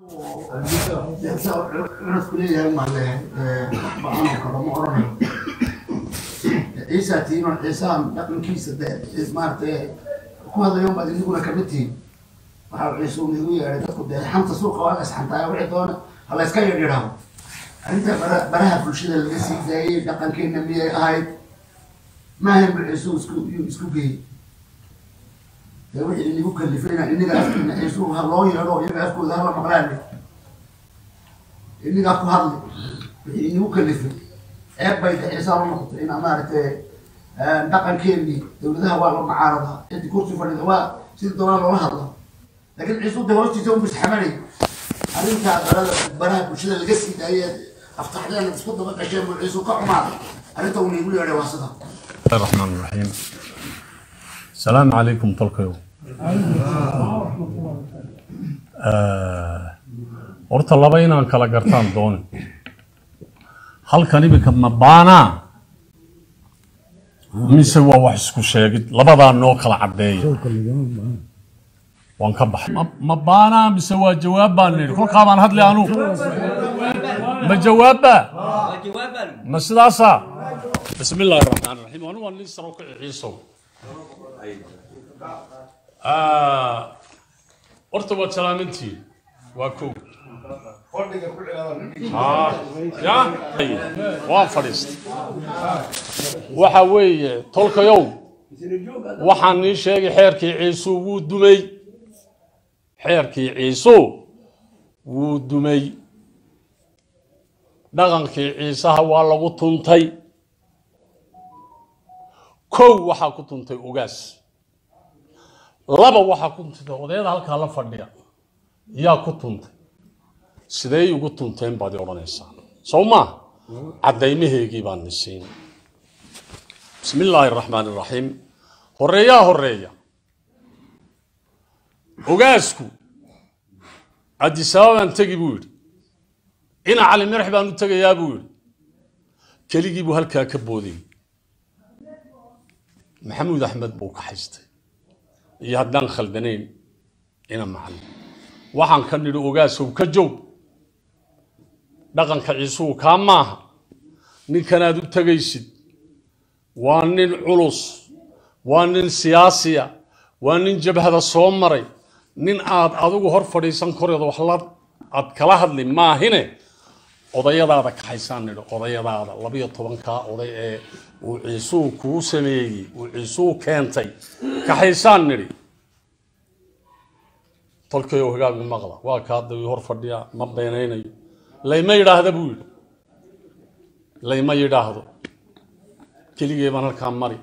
cunadku leeyahay maale ba-aan kale ma oranayo ciisa tiino ciisaan dhaqankiisa de maaragtay ku hadlayo baad iniguna kamid tihiin waxaa ciise uu igu yeedhay dadku dee xanta suuqa waa isxantaa wixii doona ha la iska yadhidhaho arrinta bara- baraha bulshada laga sii daayey dhaqankeena miyay ahayd maahan bu ciise uu isku yuu isku geeyey dee wixii inigu kalifayna iniga afkiina ciise ha loo yeedho iyaga afkooda hala maqlaane inigaa ku hadli wixii inigu kalifay ceeb bay daciisaa u noqotay in maaragtay dhaqankeenii dawladaha waa la mucaaradaa cidii kursi fadhida waa sidii doonaa loola hadla laakiin ciisu de hoostiisa un bisxamanay arrintaa barada baraha bulshada laga sii daayee aftaxdeen isku daba gasheen buu ciisu ka xumaaday arrinta uu niigu yeedhay waa sida الله الرحمن الرحيم السلام عليكم طلقيو horta laba inaan kala gartaan dooni halkan iminka ma baanaa mise waa wax isku sheegid labadaa noo kala caddeeya waan ka baxay Ma- ma baanaa mise waa jawaab baan nidhi kolkaa baan hadli anu ma jawaabba ma sidaasaa بسم الله الرحمن الرحيم وانا وانا لسه روك عيسو آه horta waad salaamantihiin waa kow Ah, ya waan fadhiistay waxa weeye tolkayow waxaan nii sheegay xeerkii ciisu wuu dumay xeerkii ciisu wuu dumay dhaqankii ciisaha waa lagu tuntay kow waxaa ku tuntay ugaas laba waxaa ku tuntay odayada halkaa la fadhiya yaa ku tuntay sidee ugu tunteen baad i odhanaysaa sow maa caddaymaheygii baan ni siin bismi illaahi araxmaani iraxiim horeeyaa horeeya ogaasku cabdisababaan tegi buu yidhi ina cali mirax baan u tegayaa buu yidhi keligii buu halkaa ka boodayy maxamuud axmed buu ka haystay iyo haddaan khaldanayn ina macalin waxaan ka nidhi ogaasow ka joog dhaqanka ciisuhu kaa maaha ninkanaad u tegaysid waa nin culus waa nin siyaasiya waa nin jabhada soo maray nin aad adigu hor fadhiisan koreed wax la aad kala hadli maahine odayadaada kaxaysaan nidhi odayadaada labiyo tobankaa oday ee uu ciisuhu kuu sameeyey uu ciisuhu keentay kaxaysaan nidhi tolkayow hagaagu maqla waa ka hadda ii hor fadhiya ma beenaynayo layma yidhaahda buu yidhi layma yidhaahdo keligee baan halkaa mari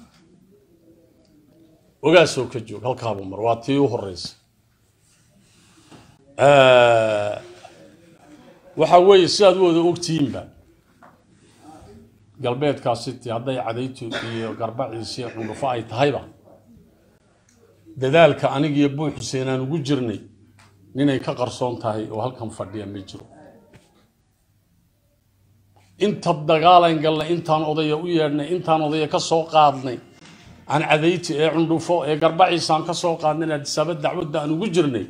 ogaasoo ka joog halkaabuu mar waa tii u horeysa waxa weeye sidaad u wada ogtihiinba galbeedkaasi ti hadday cadaytu iyo garbaciisi iyo cundhufo ay tahayba dadaalka anigiyo buux xuseen aan ugu jirnay ninay ka qarsoon tahay oo halkan fadhiya ma jiro inta dagaalan galnay intaan odaya u yeedhnay intaan odaya ka soo qaadnay aan cadayti ee cundhufo ee garbaciisaan ka soo qaadnay adisaaba dacwadda aan ugu jirnay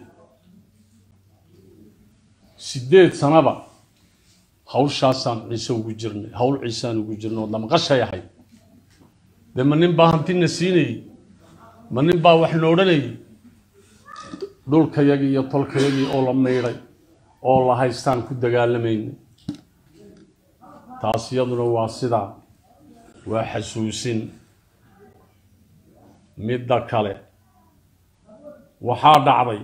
sideed sanaba hawshaasaan ciise ugu jirnay hawl ciisaan ugu jirnay oo damqashay ahayd dee ma nin baa hantina siinayey ma nin baa wax noodhanayay dhulkayagii iyo tolkayagii oo la maydhay oo la haystaan ku dagaalamaynay taas iyaduna waa sidaa waa xasuusin midda kale waxaa dhacday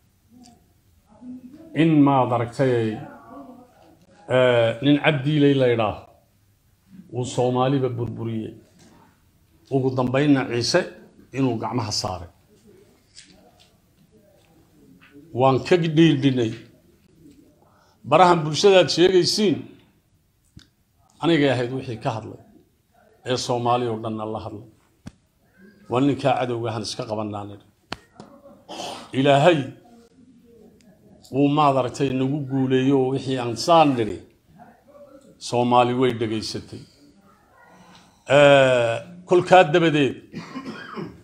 in maad aragtay nin cabdiilay la ydhaah uu soomaaliba burburiyey ugu dambaynna ciise inuu gacmaha saaray waan ka dhiidhinay barahan bulshadaad sheegaysiin anigay ahayd wixii ka hadlay ee soomaali oo dhanna la hadlay waa ninkaa cadowgahan iska qabanaa nidhi ilaahay wuu maad aragtay nagu guuleeyo oo wixii aan saan nidhi soomaali way dhegaysatay kolkaa dabadeed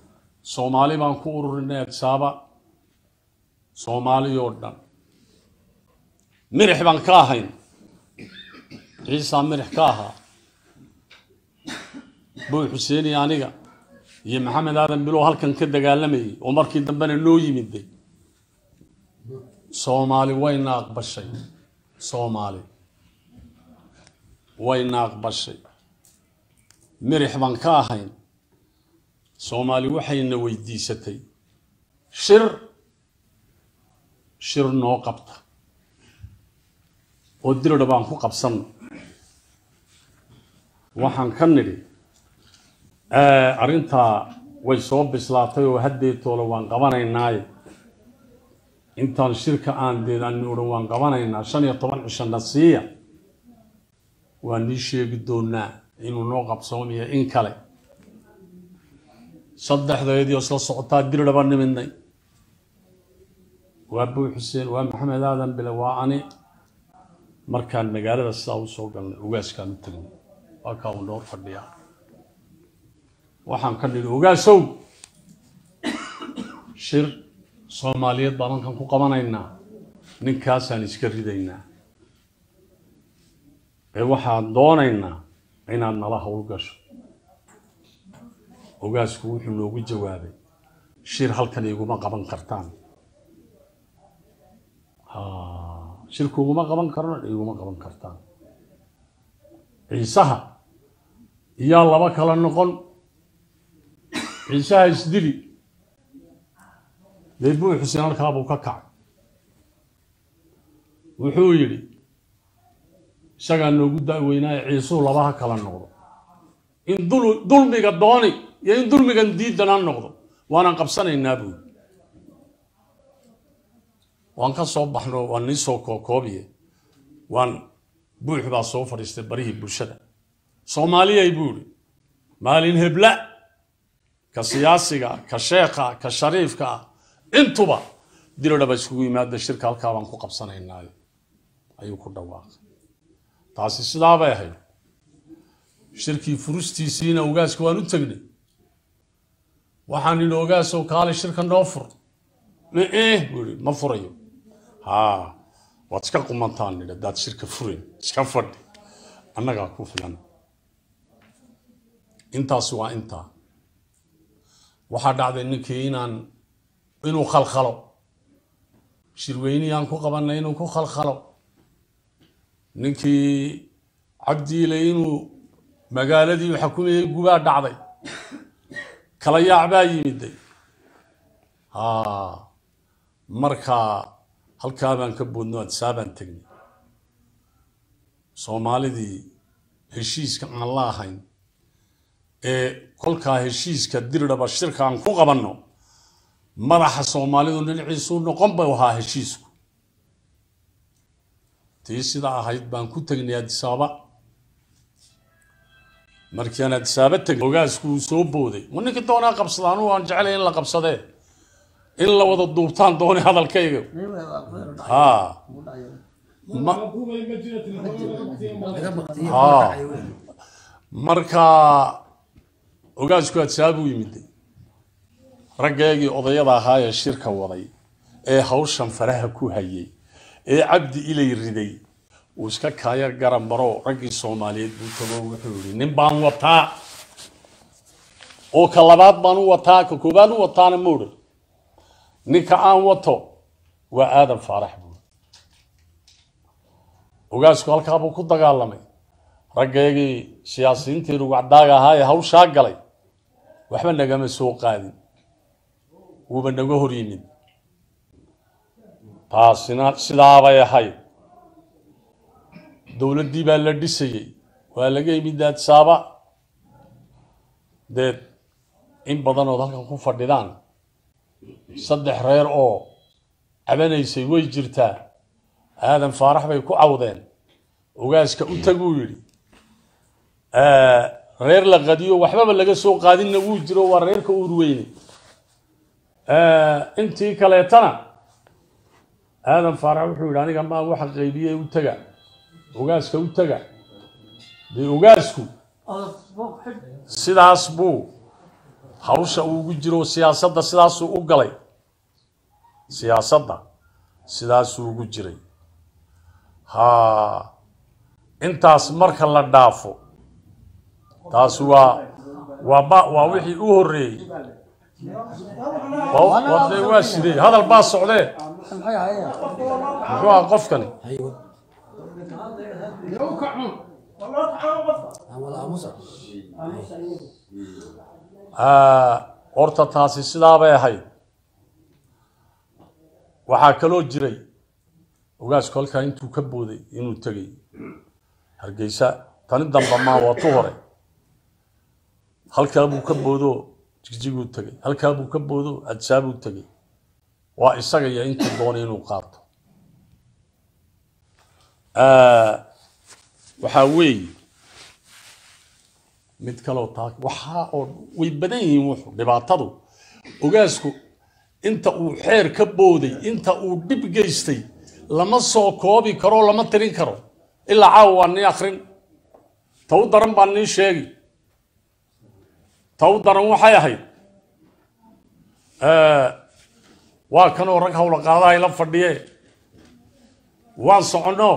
soomaali baan ku ururinay adsaaba soomaali oo dhan mirix baan ka ahayn ciisaa mirix ka ahaa boy xuseeni aniga iyo maxamed aadan bilow halkan ka dagaalamayay oo markii dambena noo yimiday soomaali wayna aqbashay soomaali wayna aqbashay mirix baan ka ahayn soomaali waxayna weydiisatay shir shir noo qabta oo diridha baan ku qabsanno waxaan ka nidhi arrintaa way soo bislaatay oo haddeetoole waan qabanaynaaye intaan shirka aan deedaani odhan waan qabanaynaa shan iyo toban cishana siiya waan nii sheegi doonaa inuu noo qabsoomiyo in kale saddexdeediio isla socotaa diridhaba nimidnay waa buy xuseen waa maxamed aadan bile waa ani markaan magaalada sidaa u soo galnay ogaaskaan u tagnay waa kaa uu noor fadhiyaa waxaan ka nidhi ogaasow shir soomaaliyeed baan halkan ku qabanaynaa ninkaasaan iska ridaynaa ee waxaan doonaynaa inaad nala howl gasho ogaasku wuxuu noogu jawaabay shir halkan iguma qaban kartaan shirku iguma qaban karno iguma qaban kartaan ciisaha iyaa laba kala noqon ciisaha isdili dee buu xuseen halkaabuu ka kacay wuxuu yidhi isagaa noogu da'weynaaye ciisuhu labaha kala noqdo in dulmiga dooni iyo in dulmigan diidanaan noqdo waanaan qabsanaynaa buui waan ka soo baxno waan nii soo kookoobiye waan buux baa soo fadhiistay barihii bulshada soomaaliyay buu ihi maalin hebla ka siyaasiga ka sheekha ka shariifka ah intuba diridhaba iskugu yimaada shirka halkaa baan ku qabsanaynaayo ayuu ku dhawaaqay taasi sidaabay ahayd shirkii furustiisiina ogaaska waan u tegnay waxaan idhi ogaasow kaale shirka noo fur eh buu ihi ma furayo haa waad iska qumantaan nidhi haddaad shirka furin iska fadhi annagaa ku filan intaasi waa intaa waxaa dhacday ninkii inaan inuu khalkhalo shirweyniyaan ku qabanay inuu ku khalkhalo ninkii cabdiile inuu magaaladii xakumayay gubaa dhacday kala yaac baa yimiday markaa halkaa baan ka boodno adsaabaan tegnay soomaalidii heshiiska aan la ahayn ee kolkaa heshiiska dirdhaba shirka aan ku qabanno madaxa soomaalidu dhinaciisuu noqon buu ahaa heshiisku tii sida ahayd baan ku tegnay adisaaba markii aan adisaaba tegnay ogaasku uu soo booday ma ninkii doonaa qabsada anugu aan jeclay in la qabsadee in la wada duubtaan doonay hadalkayga haa haa markaa ogaasku adsaabuu yimiday raggeegii odayada ahaa ee shirka waday ee hawshan faraha ku hayay ee cabdi ilay riday uu iska kaaya garan baro raggii soomaaliyeed buu tago wuxuu yihi nin baan wataa oo ka labaad baan u wataa ka koobaad u wataana ma odhan ninka aan wato waa aadan faarax buuri ogaasku halkaabuu ku dagaalamay raggeegii siyaasiyiintii rugacdaaga ahaa ee hawshaa galay waxba nagama soo qaadin wuuba naga hor yimid taasina sidaabay ahayd dowladdii baa la dhisayey waa laga yimid daadsaaba deed in badanood halkan ku fadhidaan saddex reer oo cabanaysay way jirtaa aadan faarax bay ku cawdeen ogaaska u taguu yidhi reer la qadiyo waxbaba laga soo qaadinna wuu jiro waa reerka uurweyne intii kaleetana aadan faarax wuxuu yidhi aniga maa waxa qaybiyey u taga ogaaska u taga dee ogaasku sidaas buu hawsha uugu jiro siyaasadda sidaasuu u galay siyaasadda sidaasuu ugu jiray ha intaas marka la dhaafo taasi waa waa ba waa wixii u horreeyey Waa- waa dee waa sidee hadal baa socdee muxuu ahaa qofkani Ah, horta taasi sidaabay ahayd waxaa kaloo jiray ogaasku halkaa intuu ka booday inuu tegay hargeysa tani damba maa waa tu hore halkaa buu ka boodoo jigjiguu tegay halkaa buu ka boodoo adsaabuu tegay waa isaga iyo intuu doonay inuu qaato Ah, waxaa weeye mid kaloo taa waxaa oo way badan yihiin wuxu dhibaatadu ogaasku inta uu xeer ka booday inta uu dhib geystay lama soo koobi karo lama tirin karo ilaa caawa waa nii akrin ta u daran baa nii sheegi ta u daran waxay ahayd Eh, waa kanoo rag hawla qaadaha ila fadhiye waan soconno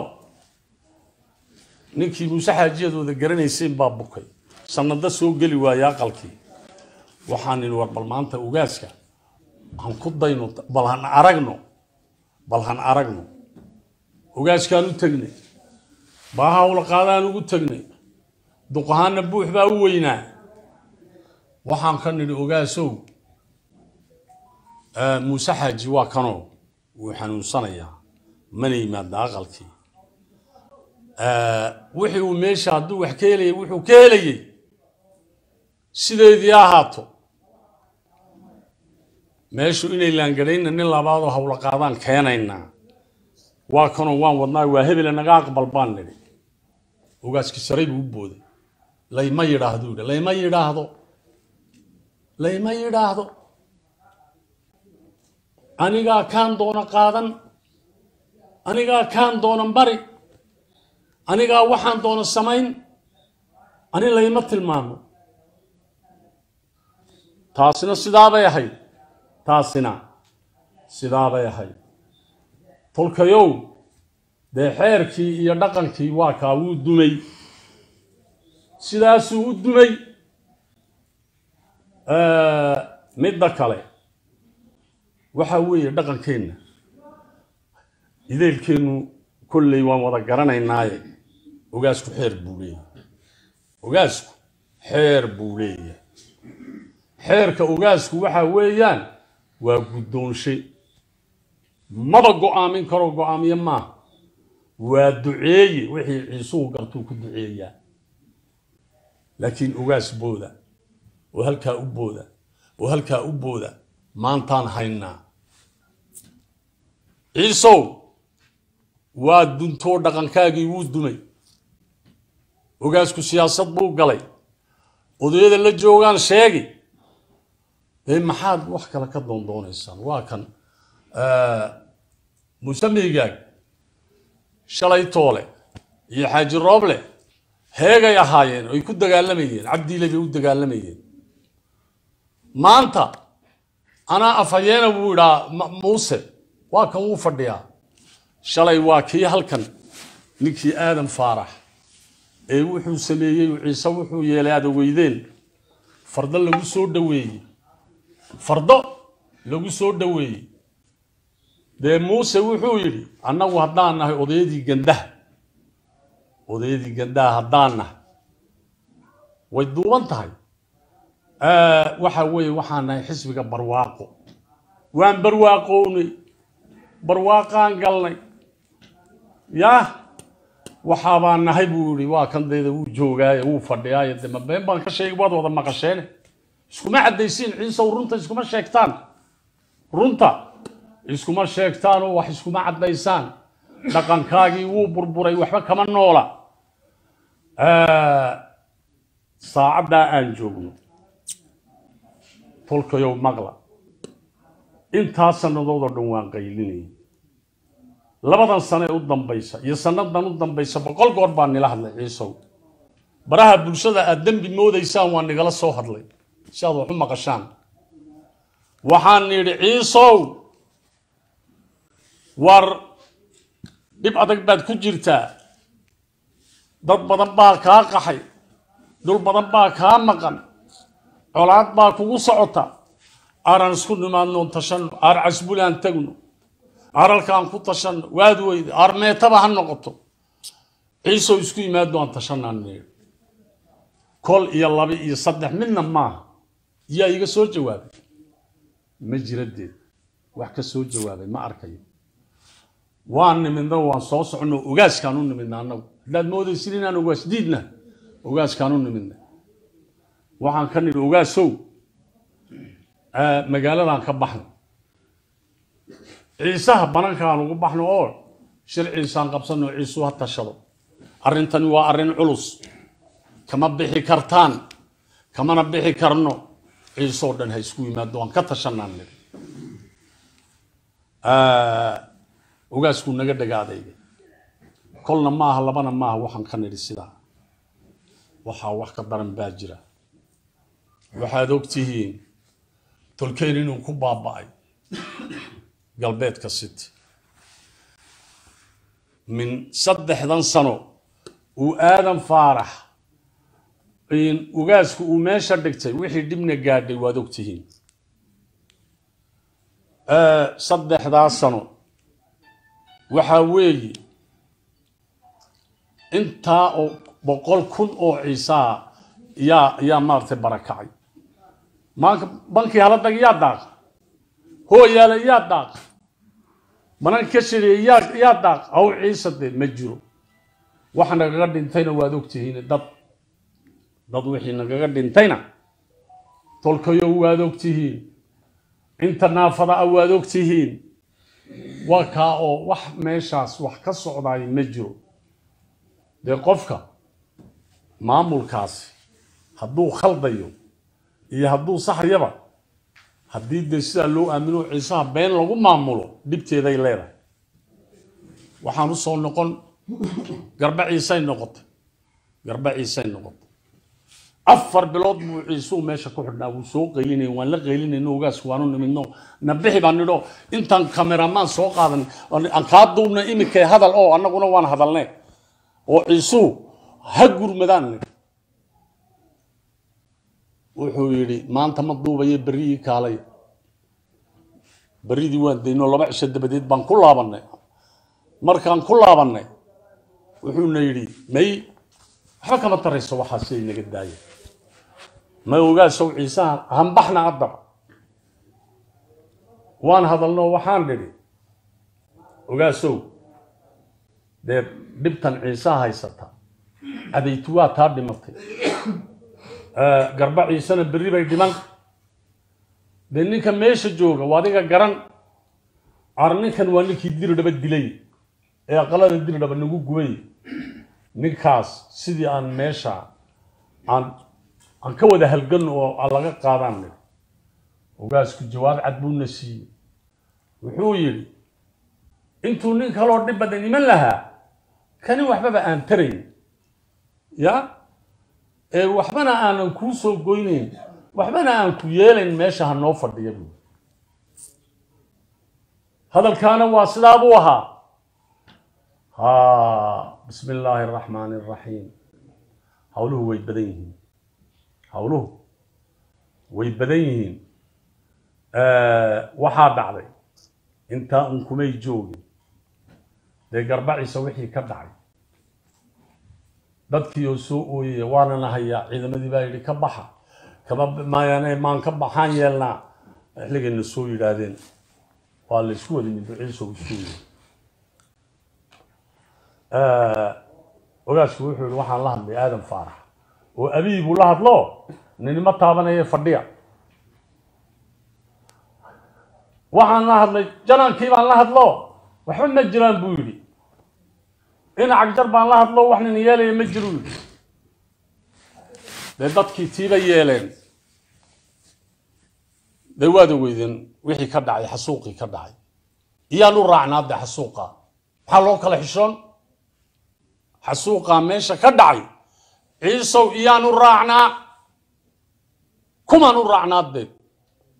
ninkii muuse xaajiyadooda garanayseen baa bukay sanado soo geli waaya aqalkii waxaan idhi war bal maanta ogaaska han ku dayno bal han aragno bal han aragno ogaaskaan u tegnay baa hawla qaadaan ugu tegnay duqahaana buux baa u weynaa waxaan ka nidhi ogaasow eh, muuse xaaji waa kanoo wuu xanuunsanayaa mana yimaada aqalkii wixii uu meesha hadduu wax ka helayay wuxuu ka helayey sideedii ha ahaato meeshu inay laangadhayna nin labaadoo hawla qaadaan keenaynaa waa kanoo waan wadnaa waa hebele naga aqbal baan nidhi ogaaskii saray buu u booday layma yidhaahdo yidhi layma yidhaahdo layma yidhaahdo anigaa kaan doona qaadan anigaa kaan doonan bari anigaa waxaan doona samayn ani layma tilmaamo taasina sidaabay ahayd taasina sidaabay ahayd tolkayow dee xeerkii iyo dhaqankii waa kaa wuu dumay sidaasuu u dumay midda kale waxaa weeye dhaqankeenna ideelkeennu kolley waan wada garanaynaaye ogaasku xeer buu leeyahay ogaasku xeer buu leeyahay xeerka ogaasku waxa weeyaan waa guddoonshe maba go'aamin karoo go'aamiye maaha waa duceeye wixii ciisuhu gartuu ku duceeyaa laakiin ogaas booda oo halkaa u booda oo halkaa u booda maantaan haynaa ciisow waa duntoo dhaqankaagii wuu dumay ogaasku siyaasad buu galay odayada la joogaan sheegi dee maxaad wax kale ka doondoonaysaan waa kan musameygaag shalay toole iyo xaaji rooble heegay ahaayeen ay ku dagaalamayeen cabdiile bay u dagaalamayeen maanta anaa afhayeena buu idhaa muuse waa kan wuu fadhiyaa shalay waa kii halkan ninkii aadan faarax ee wuxuu sameeyey ciise wuxuu yeelay aada weydeen fardo lagu soo dhoweeyey fardo lagu soo dhoweeyey dee muuse wuxuu yidhi annagu haddaan nahay odayadii gandaha odayadii gandaha haddaan nahay way duuban tahay waxa weeye waxaan nahay xisbiga barwaaqo waan barwaaqownay barwaaqaan galnay yah waxaabaan nahay buu yihi waa kan dayda wuu joogaaye wuu fadhiyaaye de mabeen baan ka sheegay waad wada maqasheene iskuma caddaysiin ciisow runta iskuma sheegtaan runta iskuma sheegtaan oo wax iskuma caddaysaan dhaqankaagii wuu burburay waxba kama noola saacaddaa aan joogno tolkayow maqla intaa sannadood oo dhan waan qaylinayay labadan sano ee u dambaysa iyo sannadan u dambaysa boqol goor baan nila hadlay ciisow baraha bulshada aad dembi moodaysaan waa nigala soo hadlay si aad wax u maqashaan waxaan nidhi ciisow war dhib adag baad ku jirtaa dad badan baa kaa qaxay dhul badan baa kaa maqan colaad baa kugu socota aaraan isku nimaadno tashanno aar casbulaan tagno aaralkaan ku tashanno waad weyda aar meetaba ha noqoto ciisow isku yimaadno aan tashanaan kol iyo laba iyo saddex midna maaha yaa iga soo jawaabay ma jiradeed wax ka soo jawaabay ma arkayo waan nimidna waan soo soconno ogaaskaan u nimidna annagu haddaad moodaysin inaan ogaas diidna ogaaskaan u nimidna waxaan ka nidhi ogaasow magaaladan ka baxno ciisaha banankaan ugu baxno oo shir ciisaan qabsanno ciisuu ha tashado arrintani waa arrin culus kama bixi kartaan kamana bixi karno ciisoo dhan ha isku yimaado waan ka tashanaan nidhi ogaaskuu naga dhagaadayday kolna maaha labana maaha waxaan ka nidhi sidaa waxaa wax ka daran baa jira waxaad og tihiin tolkeyn inuu ku baaba'ay galbeedka city min saddexdan sano uu aadan faarax ugaasku uu meesha dhigtay wixii dhibna gaadhay waad og tihiin saddexdaa sano waxaa weeye intaa oo boqol kun oo ciisaa yaa yaa maaragtay barakacay maanka bankii hala dag yaa daaqa hooyaala yaa daaqa banan ka shareeye yaa yaa daaqa haw ciisa dee ma jiro waxa nagaga dhintayna waad ogtihiin dad dad wixii nagaga dhintayna tolkayo waad ogtihiin inta naafada a waad ogtihiin waa kaa oo wax meeshaas wax ka socdaay ma jiro dee qofka maamulkaasi hadduu khaldayo iyo hadduu saxyaba haddii dee sidaa loo aamino ciisaha been lagu maamulo dhibteeday leedahay waxaan u soo noqon garba ciisay noqotay garba ciisay noqotay afar bilood buu ciisuu meesha ku xidhnaa wuu soo qaylinay waan la qaylinayno ogaasku waanu nimidno nabixi baan nidho intaan kameramaan soo qaadan aan kaa duubna imika hadal oo annaguna waan hadalnay oo ciisuu ha gurmadaan nidhi wuxuu yidhi maanta ma duubayo berrigii kaalay berridii waan dayno laba cisho dabadeed baan ku laabannay markaan ku laabannay wuxuuna yidhi may waxba kama tarayso waxaa siday naga daaya ma ogaasow ciisaha hambaxna addaba waan hadalno waxaan nidhi ogaasow dee dhibtan ciisaha haysata adaytu waa taa dhimatay garba ciisena berri bay dhiman dee ninka meesha jooga waa adiga garan ar ninkan waa ninkii diridhaba dilay ee aqalada diridhaba nagu gubay ninkaas sidii aan meesha aan aan ka wada halgan oo aan laga qaadaan nidhi ogaasku jawaab cad buuna siiyey wuxuu yidhi intuu nin kaloo dhib badan iman lahaa kani waxbaba aan tarayn ya ee waxbana aanan kuu soo goynayn waxbana aan ku yeelayn meesha ha noo fadhiya buu hadalkaana waa sidaa buu ahaa ha bismi illaahi araxmaani araxiim hawluhu way badan yihiin hawluhu way badan yihiin waxaa dhacday intaa un kumay joogin dee garbaciisa wixii ka dhacay dadkii oo soo ooyaya waanana hayaa ciidamadii baa yidhi ka baxa kama maayane maan ka baxaan yeelnaa xilligayna soo yidhaahdeen waa la isku wada middo ciisow isku yidhi ogaasku wuxuu yihi waxaan la hadlay aadan faarax oo abiy buu la hadlo ninima taabanaya fadhiya waxaan la hadlay janankii baan la hadlo waxba ma jiraan buu yidhi dhinac jar baan la hadlo wax nin yeelaya ma jiru yidhi dee dadkii tiiba yeeleen dee waad ogeydeen wixii ka dhacay xasuuqii ka dhacay iyaan u raacnaa de xasuuqa maxaa loo kala xishoon xasuuqaa meesha ka dhacay ciisow iyaan u raacnaa kumaan u raacnaa dee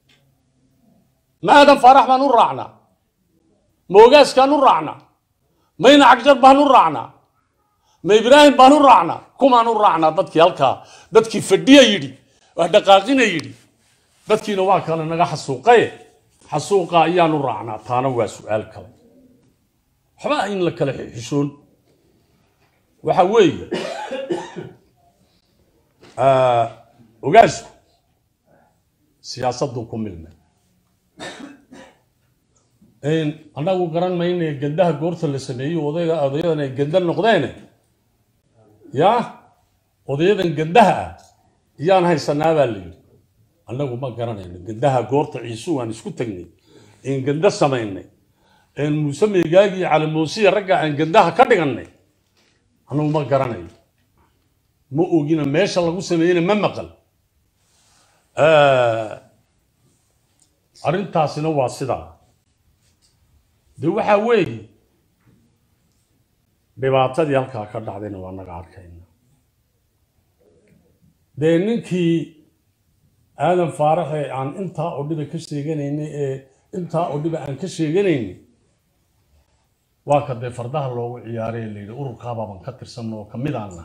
ma aadan faarax baan u raacnaa ma ogaaskaan u raacnaa mayna cagjar baan u raacnaa ma ibraahim baan u raacnaa kumaan u raacnaa dadkii halkaa dadkii fadhiya yidhi wax dhaqaaqina yidhi dadkiina waa kale naga xasuuqaye xasuuqa ayaan u raacnaa taana waa su-aal kale waxba in la kala xishoon waxa weeye ogaasku siyaasaddu ku milmay annagu garan mayne gandaha goorta la sameeyo odayga odayadan ay ganda noqdeene yaa odayadan gandaha ah yaan haysanaa baa la yidhi annagu ma garanayno gandaha goorta ciisu aan isku tagnay een ganda samaynay een muuse meegaagii calamoosiya ragga aan gandaha ka dhigannay annagu ma garanayo ma ogina meesha lagu sameeyena ma maqal arrintaasina waa sidaa de waxaa weeye dhibaatadii halkaa ka dhacdayna waa naga arkayna dee ninkii aadan faaraxe aan intaa oo dhiba ka sheeganaynay ee intaa oo dhiba aan ka sheeganaynay waa ka dee fardaha loogu ciyaaray la yidhi ururkaabaaban ka tirsanno oo kamid aana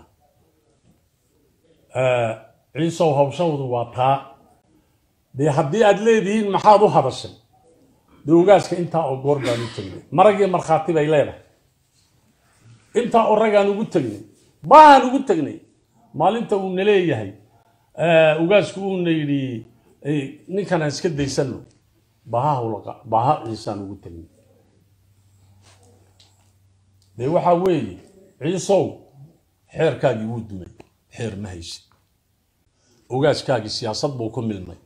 ciisow hawshawdu waa taa dee haddii aad leedihiin maxaad u hadashay dee ogaaska intaa oo goor baan u tegnay maragii markhaati bay leedahay intaa oo ragaan ugu tegnay baahaan ugu tegnay maalinta uuna leeyahay ogaasku uuna yidhi ninkan aan iska daysano baha baha ciisaan ugu tegnay dee waxaa weeye ciisow xeerkaagii wuu dumay xeer ma haysid ogaaskaagii siyaasad buu ku milmay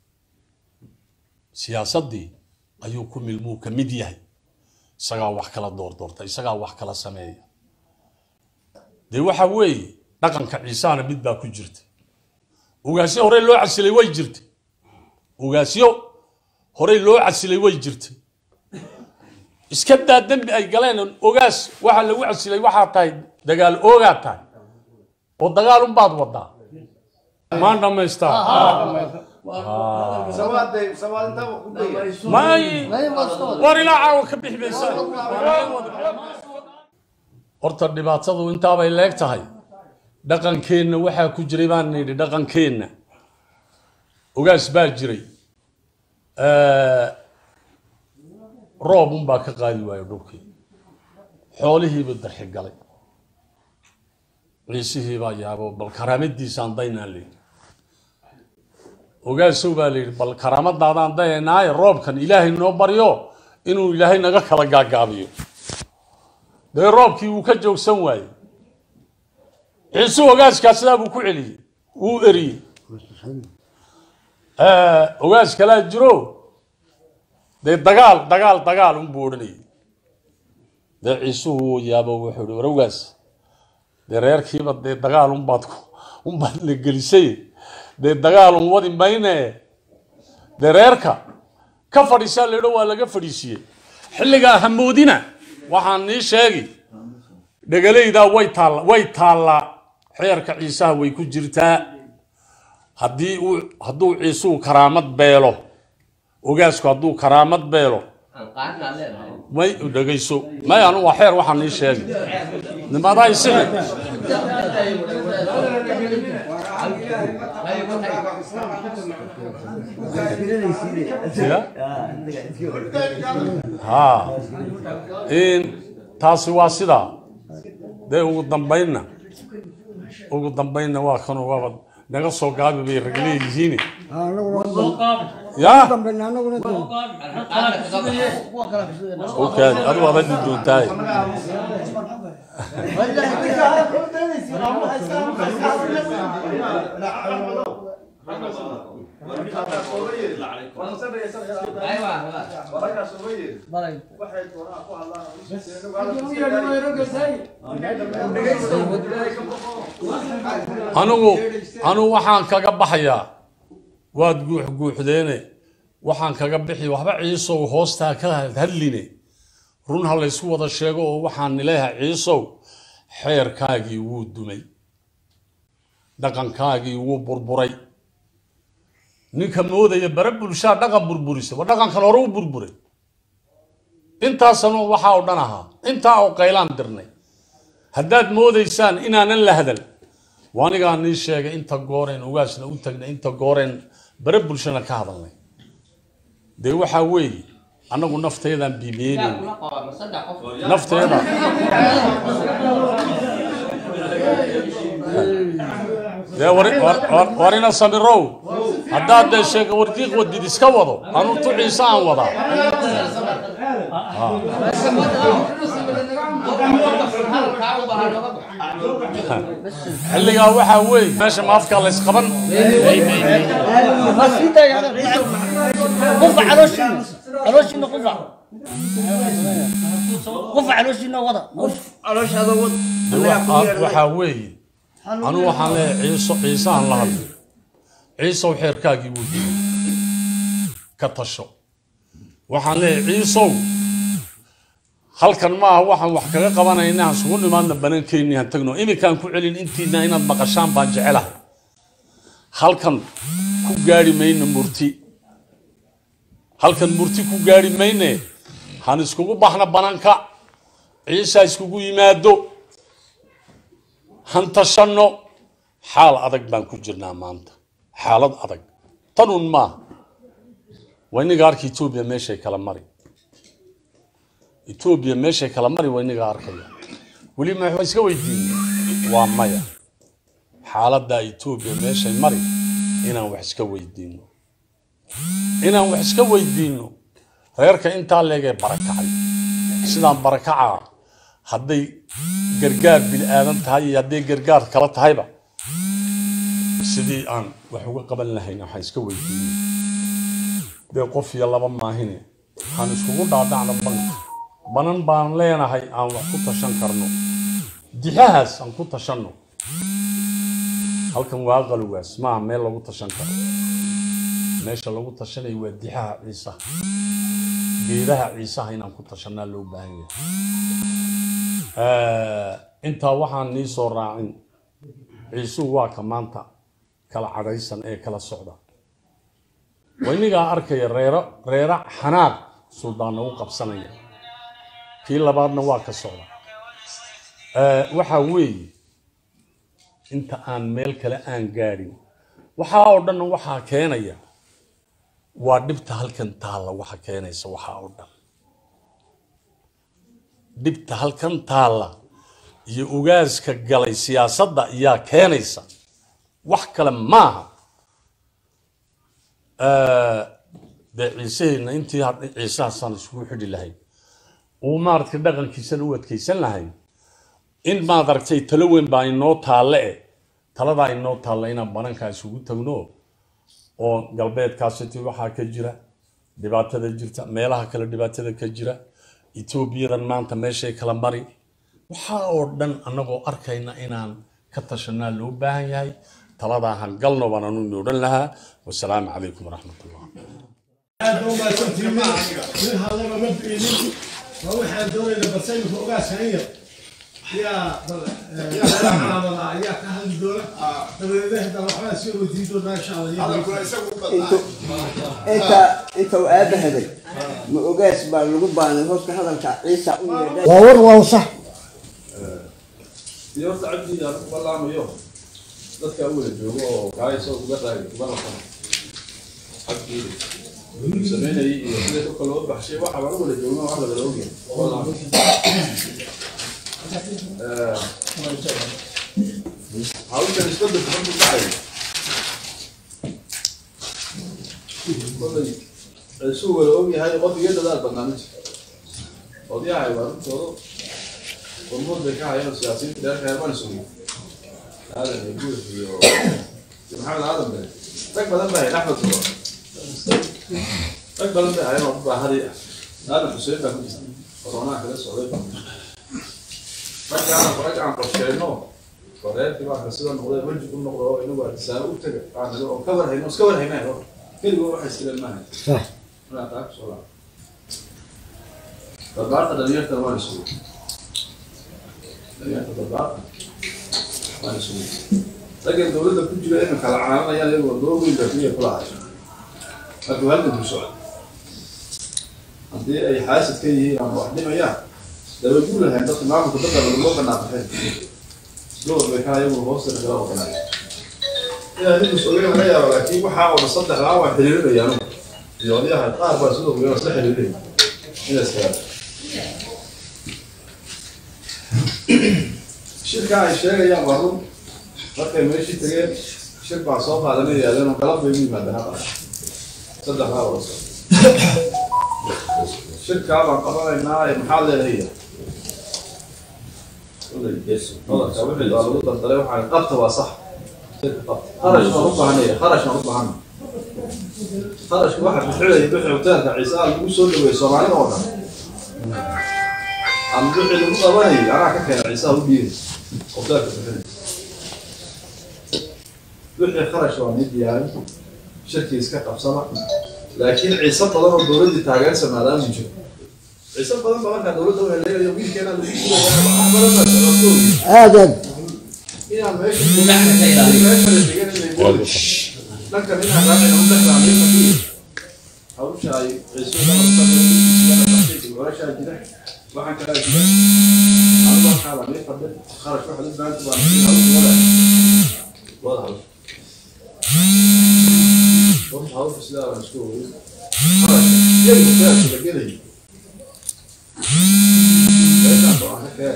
siyaasaddii ayuu ku milmuu ka mid yahay isagaa wax kala doordoorta isagaa wax kala sameeya dee waxa weeye dhaqanka ciisaana mid baa ku jirta ogaasyo horey loo casilay way jirtay ogaasyo horey loo casilay way jirtay iska daa dembi ay galeen ogaas waxa lagu casilay waxaa tahay dagaal oogaa tahay oo dagaal unbaad wadaa maan dhamaystaa may war ilaa caawa ka bixi maysaa horta dhibaatadu intaabay leeg tahay dhaqankeenna waxaa ku jiray baan nidhi dhaqankeenna ogaas baa jiray roob unbaa ka qaadi waayo dhulkii xoolihiiba darxi galay ciisihii baa yaabo bal karaamadiisaan daynaan leeyi ogaasow baa layidhi bal karaamadaadaan dayaynaaye roobkan ilaahay noo baryo inuu ilaahay naga kala gaagaabiyo dee roobkii wuu ka joogsan waayey ciise ogaaskaa sidaa buu ku celiyey wuu eriyey ogaas kalaa jiro dee dagaal dagaal dagaal unbuu odhanayay dee ciisuhu wuu yaabo wuxuu ihi war ogaas dee reerkiiba dee dagaal unbaad unbaad la gelisay dee dagaal un wadi mayne dee reerka ka fadhiisaa laydho waa laga fadhiisiiyey xilligaa hamoodina waxaan nii sheegi dhegalaydaa way taalla way taallaa xeerka ciisaha way ku jirtaa haddii uu hadduu ciisuhu karaamad beelo ogaasku hadduu karaamad beelo may dhegayso may anu waa xeer waxaan nii sheegi nimadaa isixi ha taasi waa sidaa dee ugu dambaynna ugu dambaynna waa kanu waaba naga soo gaabi bay rag leeyihiin ya okaadi adu waaba dhi doontaay anigu anigu waxaan kaga baxayaa waad guux guuxdeene waxaan kaga bixi waxba ciisow hoostaa ka hadline run ha laysku wada sheego oo waxaan nileeyahay ciisow xeerkaagii wuu dumay dhaqankaagii wuu burburay ninka moodaya bare bulshaa dhaqan burburisa waa dhaqankan hore u burburay intaasanu waxaa oo dhan ahaa intaa oo qaylaan dirnay haddaad moodaysaan inaanan la hadal waanigaa nii sheegay inta gooreen ugaasna u tagnay inta gooreen bare bulshana ka hadalnay dee waxaa weeye annagu nafteedaan biimeynayna nafteeda dee wari- war- war- warina samirow haddaad dee sheega wardiiq wadid iska wado anu tu ciise aan wadaa xilligaa waxaa weeye meesha maafkaa la ysqaban قفع على وشنا على وشنا قفع قفع على وشنا وضع waxaa weeye anu waxaan leeyahay ciiso ciiseaan la hadlay ciisow xeerkaagii wuu dilay ka tasho waxaan leeyahay ciisow halkan maaha waxaan wax kaga qabanayna aan sugu nimaadna banaankeennii han tagno iminkaan ku celin intiina inaad maqashaan baan jecelahay halkan ku gaari mayno murti halkan murti ku gaari mayne han iskugu baxna bananka ciisa iskugu yimaado han tashanno xaal adag baan ku jirnaa maanta xaalad adag tanun maaha waa inaga arka etoobiya meeshay kala mari etoobiya meeshay kala mari waa inaga arkaya weli ma wax iska weydiinay waa maya xaaladda etoobiya meeshay mari inaan wax iska weydiino inaan wax iska weydiino reerka intaa leegee barakacay sidaan barakacaa hadday gargaar bini aadan tahay iyo hadday gargaar kala tahayba sidii aan wax uga qaban lahayn waxaan iska weydiinay dee qof iyo laba maahine waxaan iskugu dhaadhacna banka banan baan leenahay aan wax ku tashan karno dixahaas aan ku tashanno halkan waa qalugaas maaha meel lagu tashan karo meesha lagu tashanayo waa dixaha ciisaha geedaha ciisaha inaan ku tashanaa loo baahan yahay intaa waxaan nii soo raacin ciisuhu waa ka maanta kala cadhaysan ee kala socda waynigaa arkaya reero reera xanaaq suldaanna u qabsanaya kii labaadna waa ka socda waxaa weeye inta aan meel kale aan gaadhin waxaa oo dhan waxaa keenaya waa dhibta halkan taalla waxa keenaysa waxaa oo dhan dhibta halkan taalla iyo ugaaska galay siyaasadda ayaa keenaysa wax kale maaha dee ciiseheenna intii ciisahaasaan isugu xidhi lahayn uu maaragtay dhaqankiisana u adkaysan lahayn in maad aragtay talo weyn baa inoo taalle e taladaa inoo taalla inaan banankaa isugu tagno oo galbeedkaasiti waxaa ka jira dhibaatada jirta meelaha kale dhibaatada ka jira etoobiyadan maanta meeshay kala mari waxaa oo dhan annagoo arkayna inaan ka tashanaa loo baahan yahay taladaa han galno baan anu ino odhan lahaa wasalaamu calaykum waraxmat ullah waxaan doonaynaa balsayinku ogaaskanaya yaa calaamada ayaa ka hadli doona dabadeedna hadda waxbaa sii weydiin doonaa insha allah inta inta uu aaba haday ma ogaas baa lagu baanay hooska hadalka ciisa u yeedhay waa war waa sax iyo horta cabdi aan ku ballaamayo dadka u wada joogo oo kaayso uga raay uga rafan xabkiida sameynayay iyo sida dadka loo baxshay waxa laga wada joogo wax la wada ogyahay ballaamo hawshan isbeddelka markuu dhacayo kolay isuu wada ogyahay qof iyo dadaal badnaa ma jiro odyahay waa runtooda hormood bay ka hayaan siyaasiyiinta dheerka heermaan sugi aadan iyo guud iyo maxamed aadan be rag badan bay hayn axmed sugo rag badan bay hayan oo baahadi ah aadan xuseen baa ku jirta koronaa kala socday raggaan rag aan qorsheenno koreerkii baa ka sida noqday weji ku noqdo oo inagu artisaano u taga aan nilo oo ka war hayno iska war haynayo keligoo waxay istireen maahay sax markaa taa kusoo laa barbaarta dhalinyartana waa la sugay dhalinyarta barbaarta waa la sugay raggan dowladda ku jira inay kala caalanayaan iyagoo doo weyn baa keliya kula hayo marka halkan ku socda haddii ay xaasid ka yihiin ama wax dhimayaan daba guul lahayn dadka maamulka dadka laguma banaabaxeen door bay ka ayagu hoosta kala oqonay inaa ninkus ogeyn laga yaabo laakiin waxaa oo dhan saddexdaa waa xiriirinayaan iyo odayaha qaar baa sidoo kale isla xiriirinaya inaas kala shirka ay sheegayaan waa run markay meeshii tageen shir baa soo qaadanay yaaleen oo galab bay u yimaadeen haqaa saddexdaa wada soo shirkaa baan qabanaynaa ee maxaa leedahay qodobka wixii baa lagu dardalay waxaa qabta waa sax shirka qabta kharash baan u baahanaya kharash baan u baahana kharashka waxa bixinaya bixi hoteelka ciise aa lagu soo dhaweeyey soomaalida oo dhan ama wixii lagu qabanayay anaa ka keena ciise aa u dhiiri hoteelka bixinay wixii kharash waa mid diyaarin shirkii iska qabsada laakiin ciise badan oo dowladdii taageersa maadaama jiro ciise badan baa markaa dowladda waxay leeyahay wiilkeena lagu sugaya wax badan baa socotooy aad aad inaan meesha meesha la degan inay booli dhankan inaan raacayna u dhexdaa meesha kii hawsha ay ciise warashaa jira waxaan kalaa jira anigu waxaa la mii fadhi kharash waxa u baahanta baa wada wada hawsha Vamos ao precisar das coisas. E aí, você acha daquele aí? Essa porra, quer?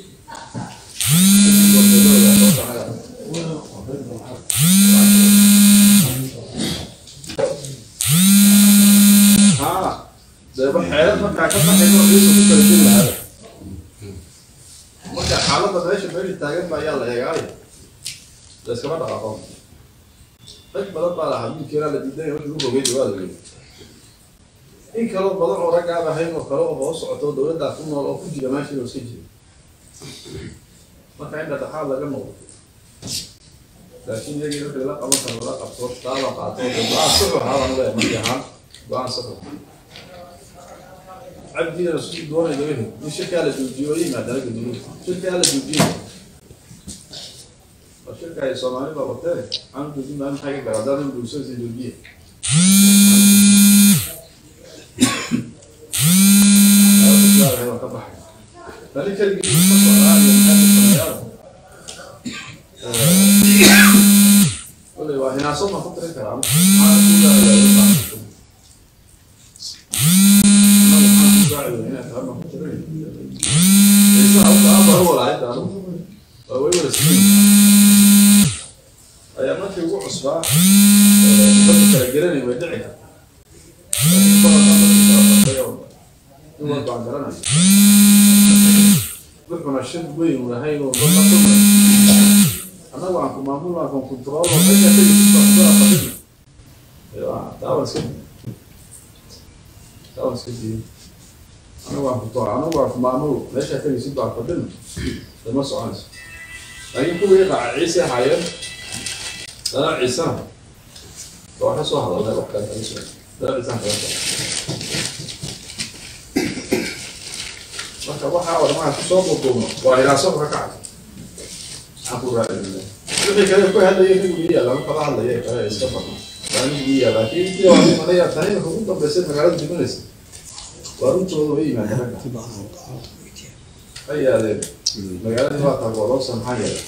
Ah, ده بحيرات ما كان كان حلو رئيس وكل شيء هذا. marka xaaladda meesha meesha taagan baa ayaa la eegaay la iskama dhaqaaqo rag badan baa lahaa wiilkeena la diiday wixii u rogay waa la yidhi in kaloo badan oo rag aan ahayn oo kale oo hoos socoto dowladdaa ku nool oo ku jira meeshii oo iska jira marka in dhaqaaqaad laga noqdo laakiin iyagii wixii la qaban karo la qabto taala qaato go-aan saxu ahaabaan leeyahay markii ahaan go-aan saxu cabdiina siduu doonayo ehe in shirkaa la joojiyo oo yimaada la gediyo shirkaa la joojiyo waa shirka ay soomaali baa watee aan joojin baa maxay ka gara haddaan in bulshada si joojiye ka baxay tani keligii ka socdaa iyo maxay ka sameeyaa kolay waa hinaasad ma ku tiri karaa maxaa ku leeyahay ayaa markii ugu cusbaa dadka kala garanay way dhici karta baan garanay wuxuuna shir weyn u lahayn oo dad la kulmay annagu aan ku maamul aan ku control oo meesha tegi taawa iska taawa iska diin anigu aan ku to anigu aan ku maamul meesha tegi si baan fadhin dama soconayso laakiin kuwii raaca ciise ahaayeen dana ciisana waa ka soo hadalnay wax kale kala soo dana ciisana kala soo marka waxaa oo dhan kusoo duuduubno waa hiraaso ka kacay aan ku raadinay wixii kale ku hadlayay nin wiiya lama kala hadlaya kale iska badna waa nin wiiya laakiin intii waa nin manaya tani marka ugu dambeysay magaalada dimanaysa waa runtooda way yimaadeen ragga ay yaadeen magaaladii waa tagoodoobsa maxaa yeelay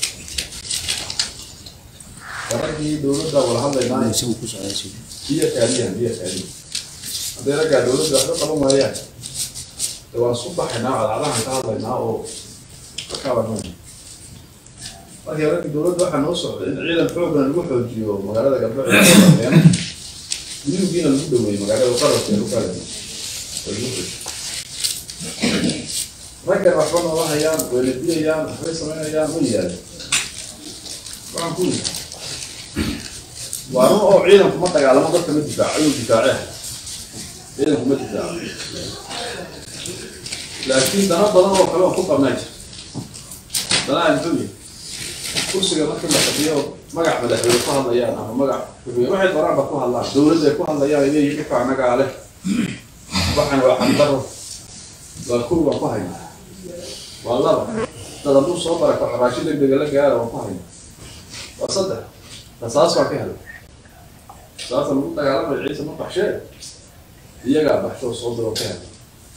raggii dowladda wala hadlaynaa biyo kaadiyan biyo kaadiyan hadday raggaa dowladda waxba qaban waayaan de waan isku baxaynaa cadcadahan ka hadlaynaa oo kakaabanmayna markii raggii dowladda waxaa noo socday in ciidan xooggan lagu xoojiyo magaalada gabdhaceeno gudubgiina lagu dhaweeyey magaalada qarabka lagu kala raggan waxba noola hayaan wayna dilayaan waxbay samaynayaan way yaadeen waxaan ku yidhi waa run oo ciidanku ma dagaalamo dadka ma difaaco ayuu difaacee ciidanku ma difaaco laakiin dana badan oo kale oo ku qabnaa jira danaa muxuu yahay kursiga markii la fadhiyo magac madaxweyne ku hadlayaan ama magac xukuumiye waxay doraanba ku hadlaan dowladda ay ku hadlayaan ay leeyihin dhibka annagaa leh waxan waa xandaro waa kow baan ku haynaa waa laba dad hadduu soo barakaco raashin degdega la gaara waan ku haynaa waa saddex rasaas baan ka helay rasaasa lagu dagaalamayo ciise ma baxshee iyagaa baxsho soo diro ka helay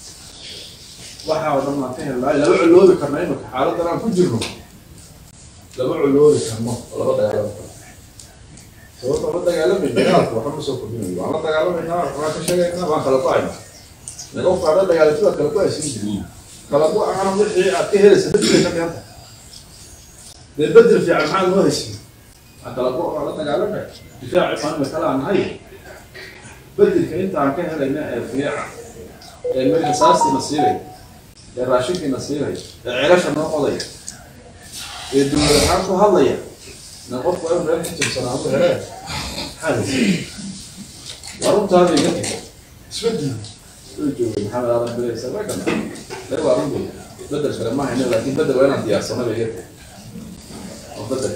waxaa oo dhan aan ka helnaa laba coloobi karna imika xaaladan aan ku jirno laba coloobi karno oo laba dagaalami karno sababta la dagaalamay dagaalka waxba ma soo kordhinayo waan la dagaalamaynaa waan ka sheegaynaa waan kala go-aynaa naga qaada dagaalati waad kala go-aysin jirin kala go-aana wixii aad ka helaysa bedel ka dhiganta dee bedel fiican maxaa loo haysin aan kala go waan la dagaalamay difaaci maanta kala aan nahay bedelka inta aan ka helayna ee fiican ee meel rasaastiina siilay ee raashinkiina siilay ee celasha noo odaya ee dowlad ahaan ku hadlaya na qofku waa inuu reer ka jabsanaa u heree maxaa haysa waa runtaada iga tag isbedel soo joogay maxamed aadan bileysa waa kana dee waa run wey bedel kale ma hayno laakiin bedel waa inaan diyaarsano ba iga tag oo bedel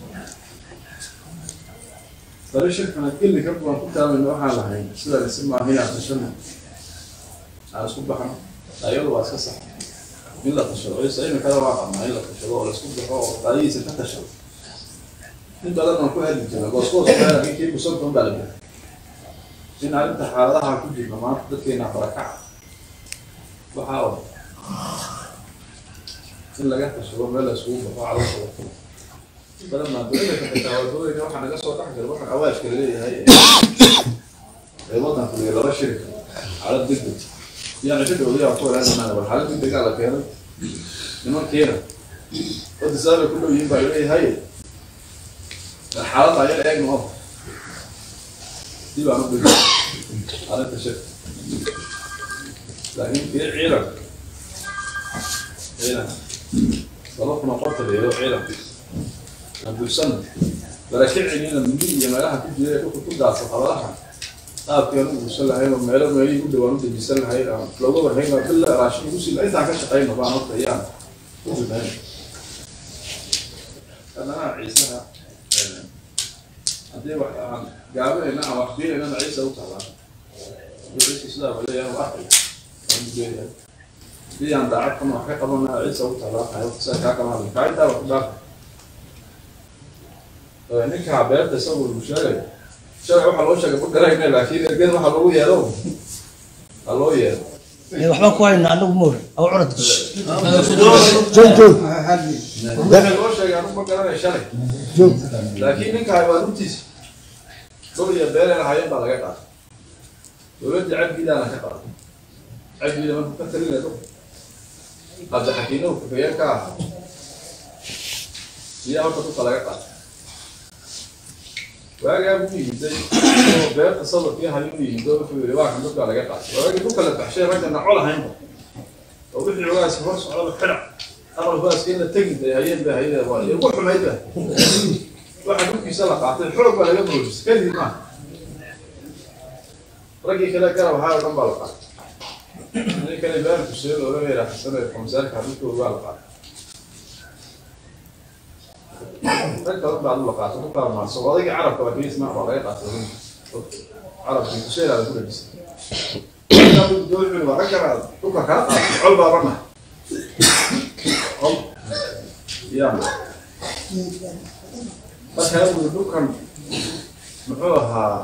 tari shirkana geli ka kuwan ku taamayna waxaan lahayn sidaa isi maaha inaan tashano aan isku baxno ayadu waa iska sax in la tashado isa imikada waa qabnaa in la tashado oo laisku baxo oo qaadihiisa ka tashado in badan aan ku hadli jirna gooskoos laakiin kii kusantan baa la bixi in arrinta xaaladaha ku jirna maanta dadkeena barakaca waxaa oo in laga tashado meel la isugu baxo caloosha la fulo in badan maa dowladda ka xitaa wadooyinka waxaa naga soo dhex jira waxaan awaashka laleeyahay ee waddanka iyo laba shirka xaalad degdeg يعني شد وليها أقول أنا أنا والحالات اللي قاعدة كده لما كده قد سأل كله ينبع إليه هاي الحالات على العلاج نقف دي بقى نقول على التشف لكن في عيلة عيلة طلبنا قتل يا عيلة نقول سنة لكن عينينا من دي ما لها كل جيل يقول كل ده صفحة qaabkeen u guursan lahayn oo meelo meelihii u dhawaan u dejisan lahayn aan looga warhayn bila raashin ugu sii intaan ka shaqayno baan horta ayaan u bilayn haddana ciisaha haddii wax aan gaabinayna aan wax biinaynana ciisa u taalaa ciisa sidaa waleeyahay u arkay aan ugeeyahay haddii aan daacad kama wax ka qabana ciisa u taalaa tahay saa kaa kama hadlay kaa intaa wax ku dhaafay ninkaa beerta isagoo lagu sheegayo shalay waxaa loo sheegay ma garayna laakiin ergada waxaa loogu yeero waa loo yeero waxba ku hayna anagu moor aw curad joog joog waxaa loo sheegay anigu ma garanay shalay joog laakiin ninkaa waa runtiisa dhul iyo beere lahaayeen baa laga qaatay dowladda cabdiidaana ka qaatay cabdiida markuu ka talinaya dhul hadda xakiinahu kafayeen ka ahaa biyaa horta dhulka laga qaatay waagaa buu yimiday oo beerta sabarkii hayu yimid oo wuxuu yidhi waa kan dhulkaa laga qaatay waagii dhulka la baxshay ragga naco lahaynba oo wixii ogaaska hor socdaba xidhac aqal ogaaska in la tegi bay hayeen bay hayeen waa ugu xumayd ba waxa dhulkiisa la qaatay xoog baa laga boojisay kadib maaha raggii kale garab ahaa oo dhan baa la qaatay nin kale ibraahim xuseen looga yeeraa xasaneed komisaarka dhulkooda baa la qaatay rag badan baa la qaatay ku kala maarso odaygii carabka waa kiisma waa laga qaatay carabkii kusheelaada ku dhajisay waa ragga dhulka kala qaatay col baa bana col yaa marka uu dhulkan muxuu ahaa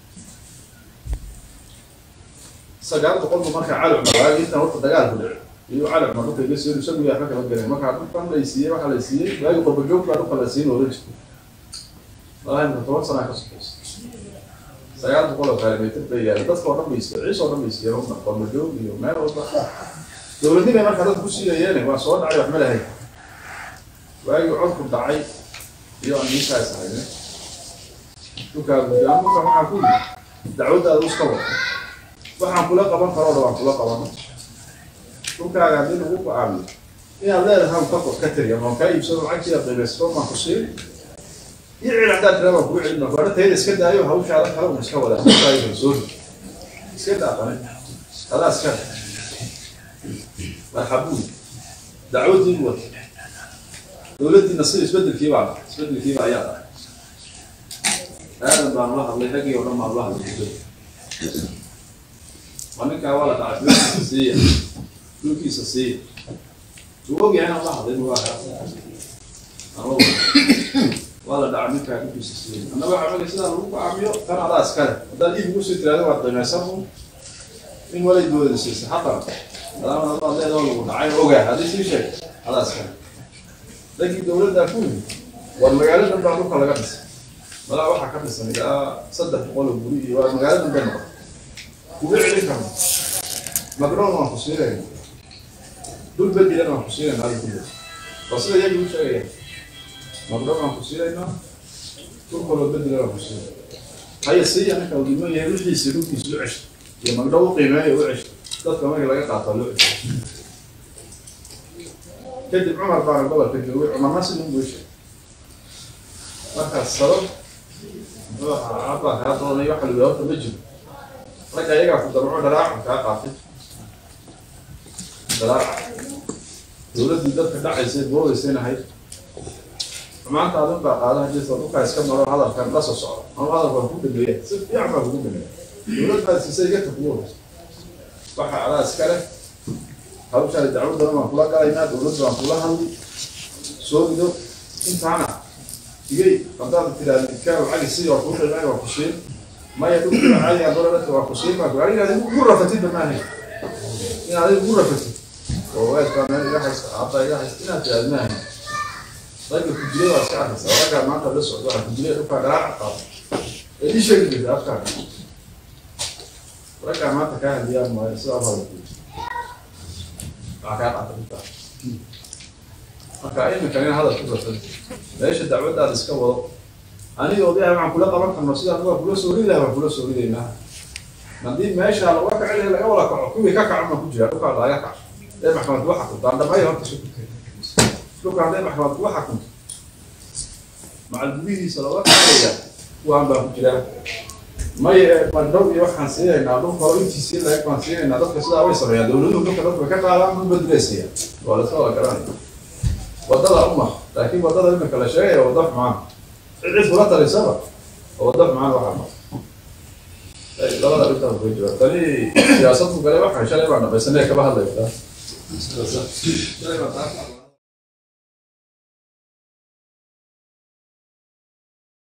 sagaal boqolba marka calcuma waagi intan horta dagaal ku dhacay iyo calcuma dhulka iga soo isagu yaa ka kala galeen marka dhulkan la siiyey waxaa la siiyey waagi qorbajoog baa dhulka la siin oran jirtay walahi marka toban sanaa ka sokaysa sagaal boqol oo kilomitr bay yaaleen dadka oo dhan bay siiyeen ciis oo dhan bay siiyeen horta qorbajoog iyo meel walba dowladnimay marka dadka ku siiyayeen waa soo dhacay wax ma lahayn waagi codku dhacay iyo aan niinkaas ahayne dhulkaa gudaan dhulka waxaa ku yidhi dacwaddaada iska wada waxaan kula qaban karoo dhan waan kula qaban dhulkaaga haddii lagu go-aamiyo inaad leedahay ka ka tiriya maan kaa iibsado lacagtiida qiimaysto maan ku siin iyo cil haddaad tira baan kugu celin marka tayada iska daayo hawshaada kale un iska wadaa dhulkaaga kalsooni iska daaqane adaa iska marxabuun dacwaddii wata dowladdiina sida isbedelkii baa dhacay isbedelkii baa ayaa dhacay aadan baan la hadlay raggii oo dhan baan la hadlay muddo waa ninkaa waa la dhacay dhulkiisa siiya dhulkiisa siiya uu ogyahay inaan la hadlay waa waa la dhacay ninkaa dhulkiisa siiya annaga waxaa mali sidaa lagu go'aamiyo tan adaa iskale haddaad iib ugu sii tiraada waad qiimaysan in walay dowlada siisa xaqan adaama adaad leedoo lagu dhacay ogaa haddii sii sheeg adaas kale dankii dowladdaa ku yimid war magaaladan baa dhulka laga dhisay malaa waxaa ka dhisan ilaa saddex boqol oo guri iyo waa magaaladan bay noqotay kuga celin karno magdhown waan ku siinayna dul bedilan waan ku siinayna hada kulli waa sida iyagu u sheegayaan magdhown waan ku siinaynaa dul kaloo bedilan waan ku siinayna haya siiya ninka uu dhiman yahay wixiisa dhulkiisa u cesho iyo magdhow u qiimeeya u cesho dadka marka laga qaato loo cesho kadib cumar baana gobolka joogay cumarna sidii unbuu sheegay markaas sabab muxuu ahaa abbaa kaa doonay waxa la horta ma jiro marka iyagaa ku darco dharaaca kaa qaatay dharaaca dowladdii dadka dhacaysay boodaysayna ahayd maanta adin baa qaada hadiisa dhulkaa iska maro hadalkan la soo socdo ama hadal baan ku dhameeya si fiican baa kugu dhameeya dowlad baa siisay iga takuwoodaysa waxa adaa iska leh hawshaan dacwadana waan kula galaynaa dowladda waan kula hadli soo rido intaana igay haddaad tiraahdo idkaa lacagi sii waa kuu qiimeyn waa ku siin maya dhulkiiba caadiga dolarka waa ku siin baa ku adiga adigu ugu rafatid bamaahay inaad adigu ugu rafatid oo weedkaa meel iga haysta aabba iga haysta inaad tiraahdo maahay ragga kujire waa iska arkaysa raggaa maanta la socdo waa kujire dhulkaa garaaca qaado ee ii sheegi jirta afkaaga raggaa maanta kaa hadiyaan maayo sidaa hada waxaa kaa qaata dhulkaa marka iminkan in hadal ku rafad meesha dacwaddaada iska wado aniga odayaha waxaan kula qaban karno sida aniga kula soo ridi laha waan kula soo ridaynaa haddii meesha laga kaci lahay laga wada kaco kuwii ka kaco ma ku jira dhulkaa laga kaco ee maxkamad kuwa xakunto aan dhammayo horta su dhulka hadday maxkamad kuwa xakunto macal gudihiisa looga kacaya kuwaan baa ku jira maya madhow iyo waxaan siinaynaa dhulka hore intiisii laeg baan siinaynaa dadka sidaa way sameeyaan dowladuhu dhulka dadka ka qaadaan dhul badreysaya waa la iska wada garanaya wadada uma laakiin wadada imika la sheegaya wada xumaan cid cid kula talisaba oo wada xumaan waxaa ma labada arrintaas way jiraan tani siyaasadku gale waxaan shalay baan dhamaysanay kaba hadlaysaa shalay baan taa